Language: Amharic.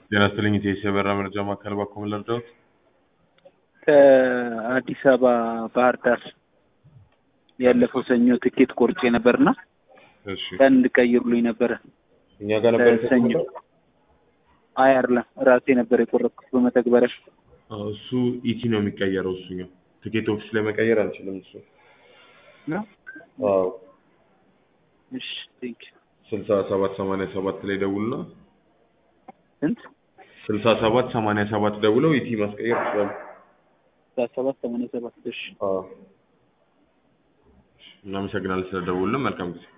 ጤና ይስጥልኝ ኢቴስ የበራ መረጃ ማዕከል ባኮ ምን ልርዳዎት? ከአዲስ አበባ ባህር ዳር ያለፈው ሰኞ ትኬት ቆርጬ ነበርና እሺ ቀን እንድቀይሩልኝ ነበረ። እኛ ጋር ነበር ሰኞ የተቆረጠው? አይ አይደለም ራሴ ነበር የቆረጥኩት በመተግበሪያ። አዎ፣ እሱ ኢቲ ነው የሚቀየረው። እሱኛው ትኬት ኦፊስ ላይ መቀየር አንችልም። እሱ ነው? አዎ እሺ ቴንክ ስልሳ ሰባት ሰማንያ ሰባት ላይ ደውልና ስንት ስልሳ ሰባት ሰማንያ ሰባት ደውለው ኢቲ ማስቀየር ይችላሉ። ሰባት ሰማንያ ሰባት እሺ አዎ እናመሰግናለን ስለደውልን። መልካም ጊዜ